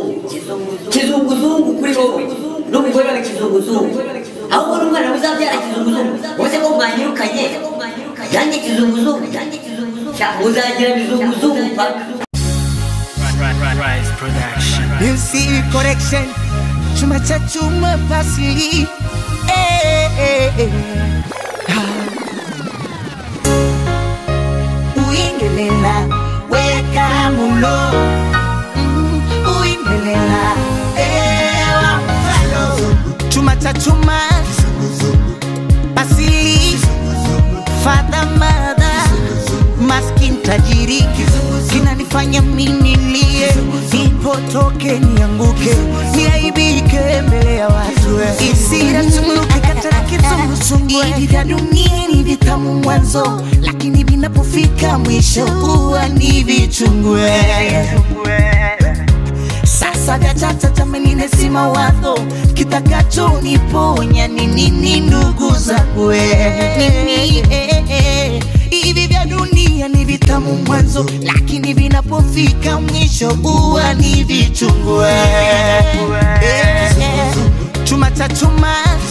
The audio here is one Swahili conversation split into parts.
kizunguzungu kuri wowe n'umugore wawe kizunguzungu ahubwo n'umwana uzabyara kizunguzungu wese ko mwanyirukanye yanjye kizunguzungu Sha, muzagira bizunguzungu paka Rise Production. Music correction Chuma cha chuma pasili eh, eh, eh. Ha. Uingelela weka mulo Mm, Uingelela ewa mfalo Chuma cha chuma pasili Father mother Maskin tajiri Kinanifanya mimi nilie Nipotoke nianguke Niaibike mbele ya watu Isira tumuke katara kizunguzungu Hivi vya dunia ni vitamu mwanzo Lakini vinapofika mwisho huwa ni vichungue sasa vyachacha jamani nesima wadho kitakacho niponya ni nini ndugu zangu eh, nini eh, eh. hivi vya dunia ni vitamu mwanzo lakini vinapofika mwisho huwa ni vichungu eh, eh, eh. chuma cha chuma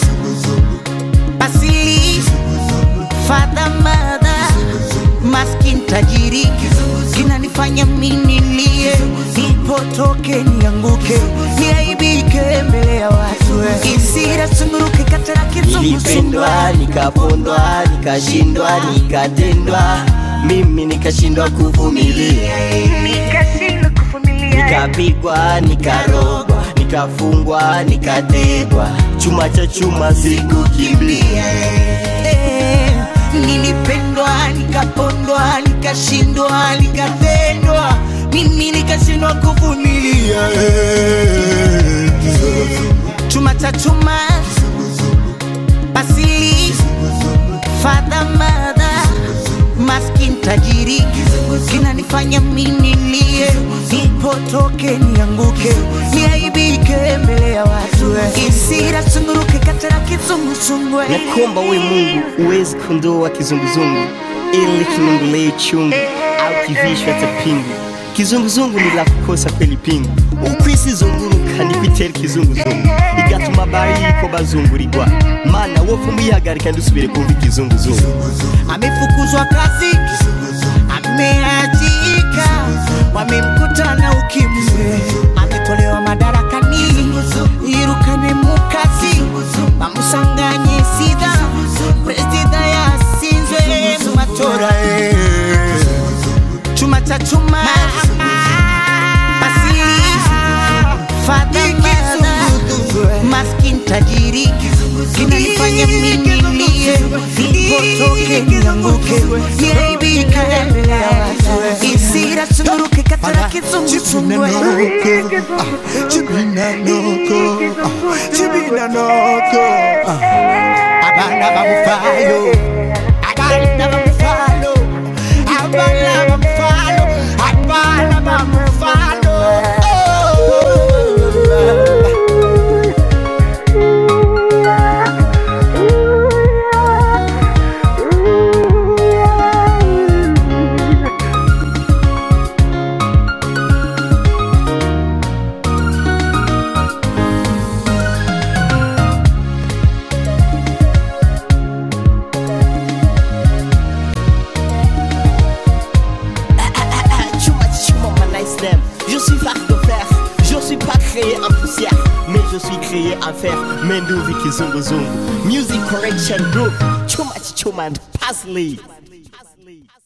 basili fadha madha maskin tajiri kinanifanya mimi nilie nipotoke nianguke niaibike mbele ya watu isira sunguruke katara kizunguzungu nilipendwa nikapondwa nikashindwa nikatendwa mimi nikashindwa kuvumilia nikashindwa kuvumilia nikapigwa nikarogwa nikafungwa nikategwa chuma cha chuma sikukimbia Eh, nilipendwa nikapondwa nikashindwa nikatendwa mimi nikashindwa kuvumilia Eh, chuma cha chuma basili fadha madha maskin tajiri kinanifanya mimi nilie nipotoke nianguke niaibike mbele ya watu isira sunguruke katara kizunguzungu nakomba we mungu uwezi kundoa kizunguzungu ili kinungulee chungu au kivishwa cha pingu kizunguzungu ni la kukosa kweli pingu ukwisi zunguruka nikwitera ikizunguzungu igatuma bariko bazungurirwa mana wofu mwihagarika ndusubire kumva ikizunguzungu amefukuzwa kazi ameajika wamemkutana ukimwe ametolewa madarakani irukane mukazi bamusanganye sida perezida yasinzwe mu matora eh. chuma cha chuma basili fadhamada maskin tajiri kinanifanya mimi nilie nipotoke nianguke niaibike mbele ya watu isira sunguruke katara kizunguzungu abana bamufalo abana bamufalo abana bamufalo abana bamufalo chuma chuma my nice name je suis far de fer je suis pas créé en poussière mais je suis créé en fer menduvi kizunguzungu music correction group chuma chuma and parsley